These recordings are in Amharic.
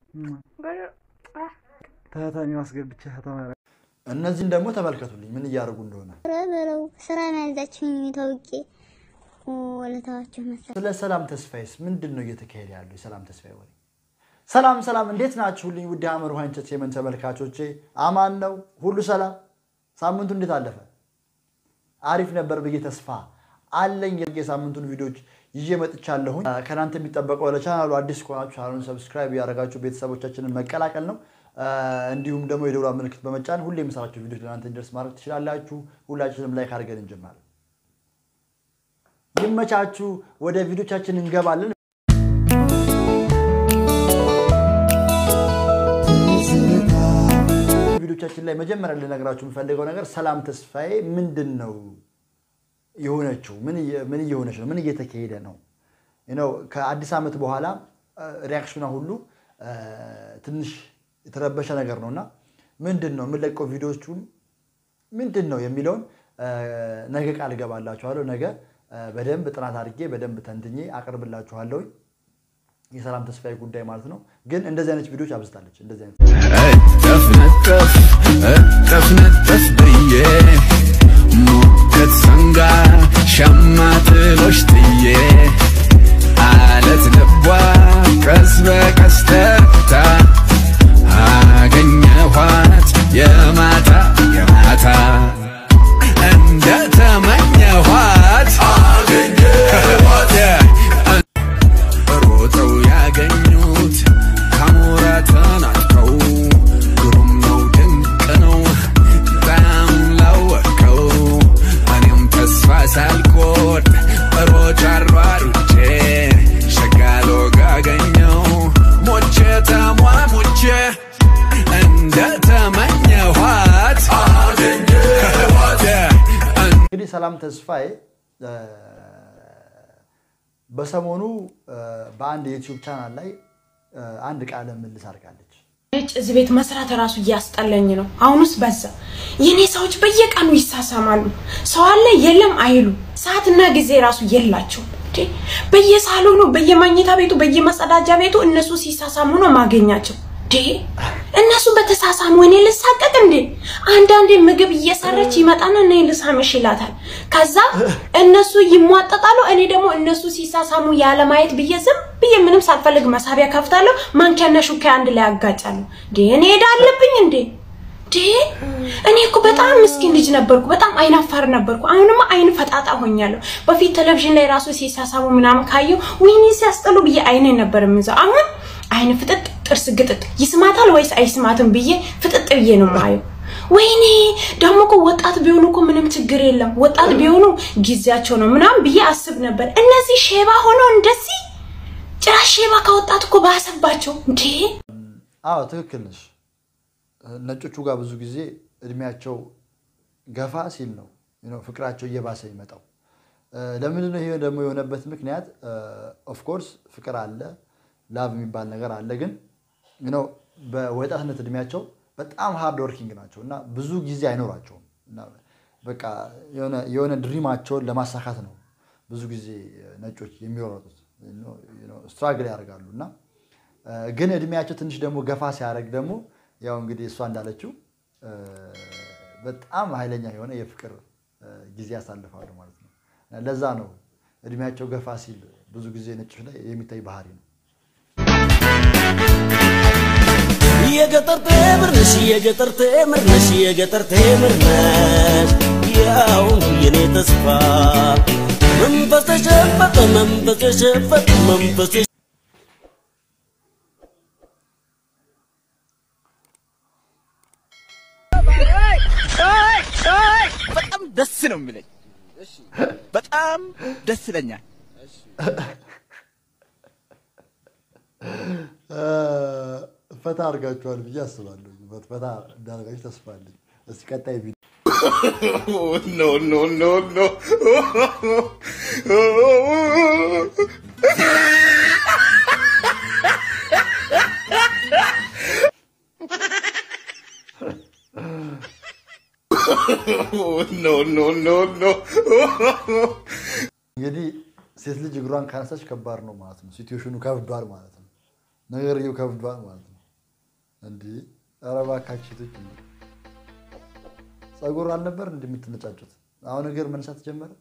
ታታኒ ማስገብቻ ተማረ እነዚህን ደግሞ ተመልከቱልኝ ምን እያደረጉ እንደሆነ። በለው ስራ መያዛችሁኝ ታውቄ ወለታዋችሁ መሰለኝ። ስለ ሰላም ተስፋዬስ ምንድን ነው እየተካሄደ ያለው? የሰላም ተስፋዬ ወሬ። ሰላም ሰላም፣ እንዴት ናችሁልኝ? ውድ ሀመር ውሃ ኢንተርቴይመንት ተመልካቾቼ አማን ነው ሁሉ ሰላም። ሳምንቱ እንዴት አለፈ? አሪፍ ነበር ብዬ ተስፋ አለኝ። የሳምንቱን ቪዲዮዎች ይዤ መጥቻለሁኝ። ከእናንተ የሚጠበቀው ለቻናሉ አዲስ ከሆናችሁ ቻናሉን ሰብስክራይብ ያደረጋችሁ ቤተሰቦቻችንን መቀላቀል ነው። እንዲሁም ደግሞ የደውላ ምልክት በመጫን ሁሌ የምሰራቸው ቪዲዮች ለእናንተ እንዲደርስ ማድረግ ትችላላችሁ። ሁላችንም ላይክ አድርገን እንጀምራለን። ይመቻችሁ። ወደ ቪዲዮቻችን እንገባለን። ቪዲዮቻችን ላይ መጀመሪያ ልነግራችሁ የምፈልገው ነገር ሰላም ተስፋዬ ምንድን ነው የሆነችው? ምን እየሆነች ነው? ምን እየተካሄደ ነው? ነው ከአዲስ ዓመት በኋላ ሪያክሽኗ ሁሉ ትንሽ የተረበሸ ነገር ነው እና ምንድን ነው የምንለቀው ቪዲዮቹን ምንድን ነው የሚለውን ነገ ቃል እገባላችኋለሁ። ነገ በደንብ ጥናት አድርጌ በደንብ ተንትኜ አቀርብላችኋለሁ። የሰላም ተስፋዬ ጉዳይ ማለት ነው። ግን እንደዚህ አይነት ቪዲዮች አብዝታለች። እንደዚህ አይነት እጠፍ ነጠፍ እጠፍ ነጠፍ ብዬ ሙቀት ሰንጋ ሸማ ጥሎሽ ጥዬ አለት ልቧ ቀስ በቀስ ተርታ አገኘኋት የማታ የማታ እንደ ተመኘኋት ሮጠው ያገኙት ካሞራ ተናጥቀው ግሩም ነው ድንቅ ነው በጣም ላወቀው እኔም ተስፋ ሳልቆርጥ ሮጬ አሯሩጬ ሸጋሎ ጋገኘው ሞቼ ተሟሙቼ እንደ ተመኘኋት እንግዲህ ሰላም ተስፋዬ በሰሞኑ በአንድ የዩቲዩብ ቻናል ላይ አንድ ቃለ ምልልስ አድርጋለች። ነጭ እዚህ ቤት መስራት እራሱ እያስጠላኝ ነው። አሁንስ በዛ። የኔ ሰዎች በየቀኑ ይሳሳማሉ። ሰው አለ የለም አይሉ። ሰዓትና ጊዜ ራሱ የላቸውም። እንዴ በየሳሎኑ፣ በየማኝታ ቤቱ፣ በየመጸዳጃ ቤቱ እነሱ ሲሳሳሙ ነው ማገኛቸው። እንዴ እነሱ በተሳሳሙ እኔ ልሳቀቅ እንዴ? አንዳንዴ ምግብ እየሰረች ይመጣና እኔ ልሳምሽ ይላታል። ከዛ እነሱ ይሟጠጣሉ። እኔ ደግሞ እነሱ ሲሳሳሙ ያለ ማየት ብዬ ዝም ብዬ ምንም ሳልፈልግ መሳቢያ ከፍታለሁ። ማንኪያና ሹካ አንድ ላይ ያጋጫለሁ። እንዴ እኔ ሄዳ አለብኝ እንዴ? እንዴ እኔ እኮ በጣም ምስኪን ልጅ ነበርኩ። በጣም አይናፋር ነበርኩ። አሁንማ አይን ፈጣጣ ሆኛለሁ። በፊት ቴሌቪዥን ላይ ራሱ ሲሳሳሙ ምናምን ካየው ወይኔ ሲያስጠሉ ብዬ አይኔ ነበር የምይዘው። አሁን አይን ፍጥጥ ጥርስ ግጥጥ ይስማታል ወይስ አይስማትም ብዬ ፍጥጥ ብዬ ነው የማየው። ወይኔ ደግሞ እኮ ወጣት ቢሆኑ እኮ ምንም ችግር የለም ወጣት ቢሆኑ ጊዜያቸው ነው ምናምን ብዬ አስብ ነበር። እነዚህ ሼባ ሆነው እንደዚህ ጭራሽ ሼባ ከወጣት እኮ ባሰባቸው እንዴ! አዎ ትክክል ነሽ። ነጮቹ ጋር ብዙ ጊዜ እድሜያቸው ገፋ ሲል ነው ፍቅራቸው እየባሰ ይመጣው። ለምንድን ነው ይሄ ደግሞ የሆነበት ምክንያት? ኦፍኮርስ ፍቅር አለ ላቭ የሚባል ነገር አለ። ግን ነው በወጣትነት እድሜያቸው በጣም ሃርድ ወርኪንግ ናቸው እና ብዙ ጊዜ አይኖራቸውም። እና በቃ የሆነ ድሪማቸውን ለማሳካት ነው ብዙ ጊዜ ነጮች የሚሮጡት ስትራግል ያደርጋሉ። እና ግን እድሜያቸው ትንሽ ደግሞ ገፋ ሲያደርግ ደግሞ ያው እንግዲህ እሷ እንዳለችው በጣም ኃይለኛ የሆነ የፍቅር ጊዜ ያሳልፋሉ ማለት ነው። ለዛ ነው እድሜያቸው ገፋ ሲል ብዙ ጊዜ ነጮች ላይ የሚታይ ባህሪ ነው። የገጠር ቴምር ነሽ የገጠር ቴምር ነሽ የገጠር ቴምር ነሽ ያው የኔ ተስፋ መንፈስ ተሸፈተ መንፈስ ተሸፈተ መንፈስ በጣም ደስ ነው የሚለኝ። በጣም ደስ ይለኛል። ፈታ አድርጋችኋል ብዬ አስባለሁ። ፈታ እንዳደርጋችሁ ተስፋ አለኝ። እስኪ ቀጣይ ቪዲዮ ኖ ኖ ኖ ኖ ኖ ኖ ኖ ኖ እንግዲህ ሴት ልጅ እግሯን ካነሳች ከባድ ነው ማለት ነው። ሲትዌሽኑ ከብዷል ማለት ነው። ነገርየው ከብዷል ማለት ነው። እንዲህ ኧረ እባካችሁ ሴቶች እንዴ! ጸጉር አልነበር እንደምትነጫጩት አሁን እግር መንሳት ጀመረ።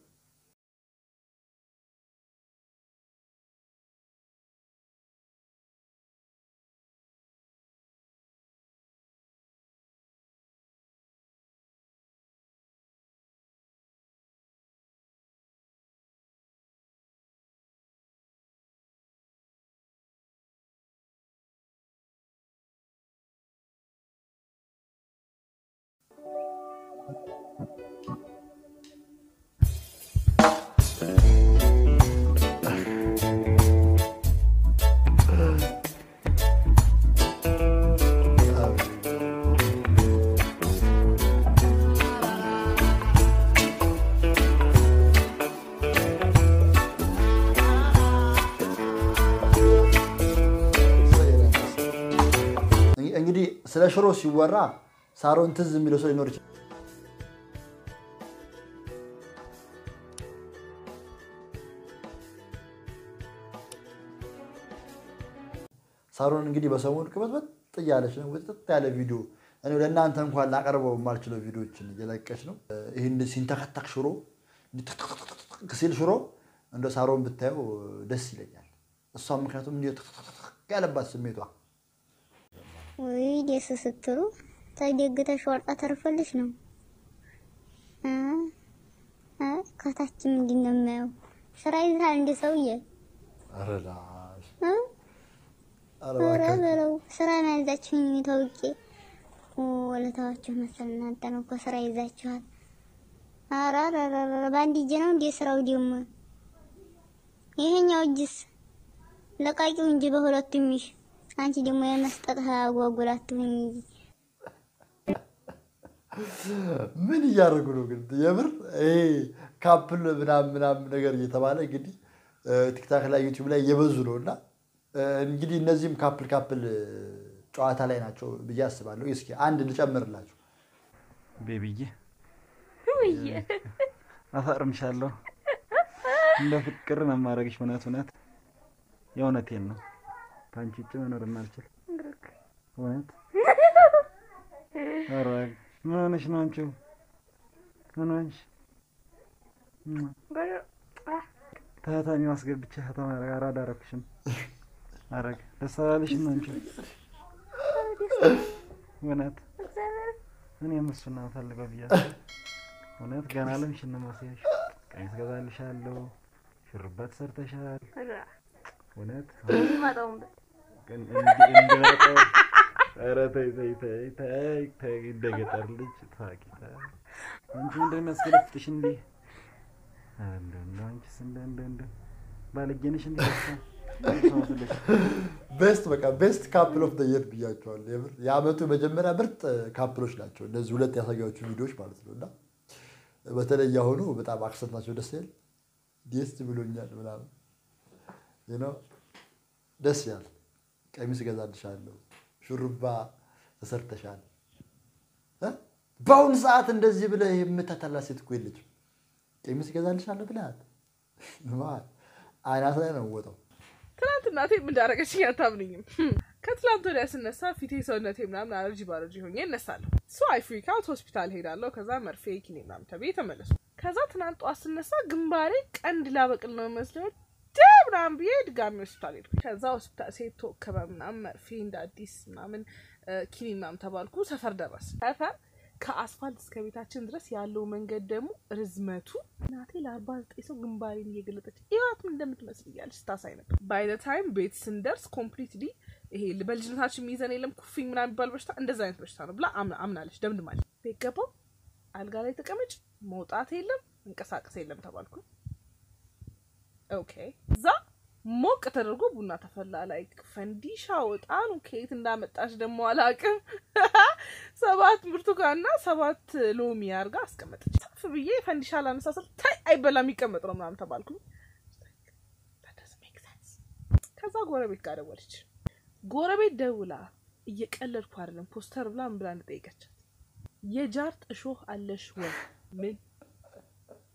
እንግዲህ ስለ ሽሮ ሲወራ ሳሮን ትዝ የሚለው ሰው ሊኖር ይችላል። ሳሮን እንግዲህ በሰሞኑ ቅበጥበጥ እያለች ነው። ውጥጥ ያለ ቪዲዮ እኔ ለእናንተ እንኳን ላቀርበው የማልችለው ቪዲዮዎችን እየለቀች ነው። ይህን ሲንተከተክ ሽሮ ትክትክ ሲል ሽሮ እንደ ሳሮን ብታየው ደስ ይለኛል። እሷም ምክንያቱም እንዲህ ትክትክ ያለባት ስሜቷ ወይ ደስ ስትሉ ተደግተሽ ወርቃ ተርፈልሽ ነው እ እ ከታች ምንድን ነው የማየው? ስራ ይዛል እንደ ሰውዬ ኧረ ላሽ እ ኧረ ኧረ እባክህ በለው ስራ ነው ያዛችሁኝ ተውቄ ወለታዋችሁ መሰል እናንተ ነው እኮ ስራ ይዛችኋል። ኧረ ኧረ ኧረ ኧረ በአንድ እጅ ነው እንደ ስራው ደግሞ ይሄኛው እጅስ ለቃቂው እንጂ በሁለቱም ይሽ አንቺ ደግሞ የመስጠት አጓጉላትሁኝ እንጂ ምን እያደረጉ ነው ግን? የምር ይሄ ካፕል ምናምን ምናምን ነገር እየተባለ እንግዲህ ቲክታክ ላይ ዩቲዩብ ላይ እየበዙ ነው እና እንግዲህ እነዚህም ካፕል ካፕል ጨዋታ ላይ ናቸው ብዬ አስባለሁ። እስኪ አንድ ልጨምርላችሁ። ቤቢዬ አፈርምሻለሁ። እንደ ፍቅር ነው የማደርግሽ። እውነት እውነት የእውነቴን ነው። ከአንቺ ውጭ መኖር የማልችል እውነት። ኧረ ምን ሆነሽ ነው አንቺው? ምን ሆነሽ? ታታሚ ማስገብቼ ከተማ አራዳ አደረኩሽም። አረግ ደስ አላለሽም አንቺው? እውነት እኔም እሱን ነው የምፈልገው ብያለሁ። እውነት ገና ለምሽን ነው ማስያሽ። ቀሚስ ገዛልሻለሁ፣ ሹሩባ ተሰርተሻል። እውነት ግን እንዲ- እንዲመጣው ኧረ ተይ ተይ ተይ ተይ ተይ እንደ ገጠር ልጅ ታውቂ ተይ። አንቺ ምንድን ነው የሚያስገለፍጥሽ እንዲህ? ኧረ እንደው እንደው አንቺስ እንደው እንደው እንደው ባለጌ ነሽ እንዲህ በቃ ሰው መስለሽ። ቤስት በቃ ቤስት ካፕል ኦፍ የር ብያቸዋል። የምር የአመቱ መጀመሪያ ምርጥ ካፕሎች ናቸው እነዚህ ሁለት ያሳያዎቹ ቪዲዮዎች ማለት ነው። እና በተለይ አሁኑ በጣም አክሰንት ናቸው ደስ ይላል። ደስ ብሎኛል ምናምን you know ደስ ይላል። ቀሚስ እገዛልሻለሁ፣ ሹሩባ ተሰርተሻል። እ? በአሁኑ ሰዓት እንደዚህ ብለህ የምታታላ ሴት እኮ የለችም። ቀሚስ እገዛልሻለሁ ብለሃት ማን አይናት ላይ ነው ወጣው ትናንት እናቴ ምን እንዳደረገችኝ አታምንኝም። ከትላንት ወዲያ ስነሳ ፊቴ ሰውነቴ ምናምን አለርጂ ባለርጂ ሆኜ እነሳለሁ። ሶ አይ ፍሪክ አውት ሆስፒታል ሄዳለሁ። ከዛ መርፌ ኪኔ ምናምን ተብዬ ተመለሱ። ከዛ ትናንት ጠዋት ስነሳ ግንባሬ ቀንድ ላበቅል ነው መስለው ደ ምናምን ብዬ ድጋሚ ሆስፒታል ሄድኩ። ከዛ ሆስፒታል ሴት ተወከበ ምናምን መርፌ እንደ አዲስ ምናምን ኪኒ ምናምን ተባልኩ። ሰፈር ደረስ ሰፈር ከአስፋልት እስከ ቤታችን ድረስ ያለው መንገድ ደግሞ ርዝመቱ እናቴ ለአርባ ዘጠኝ ሰው ግንባሬን እየገለጠች ይዋት ምን እንደምትመስል እያለች ስታሳይ ነበር። ባይ ዘ ታይም ቤት ስንደርስ ኮምፕሊትሊ ይሄ በልጅነታችን የሚይዘን የለም ኩፊኝ ምናምን የሚባል በሽታ እንደዛ አይነት በሽታ ነው ብላ አምና- አምናለች። ደምድማለች። ቤት ገባው አልጋ ላይ ተቀመጭ፣ መውጣት የለም መንቀሳቀስ የለም ተባልኩ። ኦኬ እዛ ሞቅ ተደርጎ ቡና ተፈላ። ላይ ፈንዲሻ እጣኑ ከየት እንዳመጣች ደግሞ አላቅም። ሰባት ብርቱካንና ሰባት ሎሚ አርጋ አስቀመጠች። ሰፍ ብዬ ፈንዲሻ ላነሳሰል ታይ አይበላ የሚቀመጥ ነው ምናምን ተባልኩ። That doesn't make sense። ከዛ ጎረቤት ጋር ደወለች። ጎረቤት ደውላ እየቀለድኩ አይደለም ፖስተር ብላ ምን ብላ እንደጠየቀቻት የጃርት እሾህ አለሽ ወይ? ምን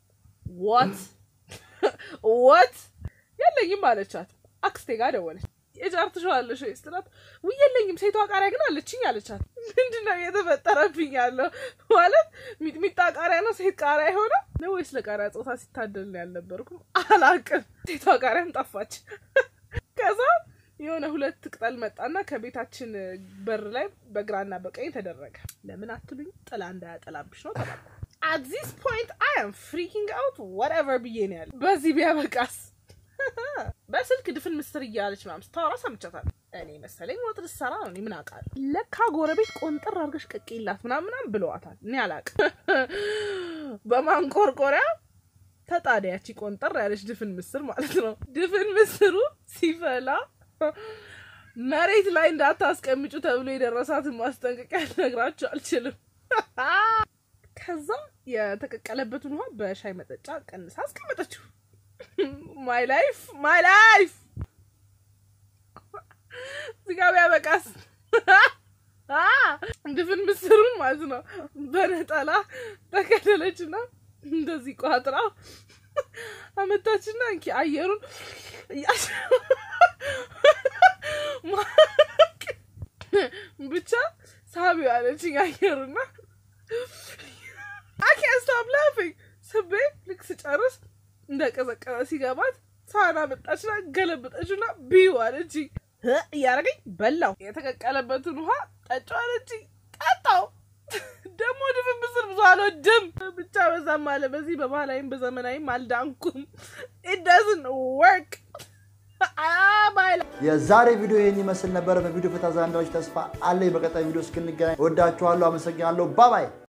ዋት ዋት የለኝም አለቻት። አክስቴ ጋር ደወለች። የጃር ትሸዋለሽ ወይ ስትላት ውይ የለኝም ሴቷ ቃሪያ ግን አለችኝ አለቻት። ምንድነው እየተፈጠረብኝ ያለው ማለት ሚጥሚጣ ቃሪያ ነው ሴት ቃሪያ የሆነ ነው ወይስ ለቃሪያ ጾታ ሲታደል ነው ያልነበርኩም አላቅም። ሴቷ ቃሪያም ጠፋች። ከዛ የሆነ ሁለት ቅጠል መጣና ከቤታችን በር ላይ በግራና በቀኝ ተደረገ። ለምን አትሉኝ? ጥላ እንዳያጠላብሽ ነው ተባልኩ። አት ዚስ ፖይንት አይ አም ፍሪኪንግ አውት ወትኤቨር ብዬ ነው ያለ። በዚህ ቢያበቃስ በስልክ ድፍን ምስር እያለች ምናምን ስታወራ ሰምቻታለሁ። እኔ መሰለኝ ወጥ ልትሰራ ነው። እኔ ምን አውቃለሁ? ለካ ጎረቤት ቆንጥር አድርገሽ ቀቅይላት ምናምን ምናምን ብለዋታል። እኔ አላውቅም። በማንቆርቆሪያ ተጣዳያቺ ቆንጠር ያለች ድፍን ምስር ማለት ነው። ድፍን ምስሩ ሲፈላ መሬት ላይ እንዳታስቀምጩ ተብሎ የደረሳትን ማስጠንቀቂያ ልነግራችሁ አልችልም። ከዛ የተቀቀለበትን ውሃ በሻይ መጠጫ ቀንሳ አስቀመጠችው። ማይ ላይፍ ማይ ላይፍ እዚህ ጋ ቢያበቃስ ድፍን ምስሩን ማለት ነው በነጠላ ተከደለችና እንደዚህ ቋጥራ አመታችና እንኪ አየሩን ብቻ ሳቢው አለችኝ አየሩና አኬ ስቶፕ ላፊንግ ስቤ ልክ ስጨርስ እንደቀዘቀዘ ሲገባት ሳህን አመጣችና ገለበጠችና ቢዩ አለችኝ እያደረገኝ በላው። የተቀቀለበትን ውሃ ጠጪው አለችኝ ጠጣው። ደግሞ ድፍን ምስር ብዙ አልወድም። ብቻ በዛም አለ በዚህ በባህላዊም በዘመናዊም አልዳንኩም። ኢት ዳዝንት ወርክ የዛሬ ቪዲዮ ይህን ይመስል ነበረ። በቪዲዮ ፈታ ዛንዳዎች ተስፋ አለኝ። በቀጣይ ቪዲዮ እስክንገናኝ ወዳችኋለሁ። አመሰግናለሁ። ባባይ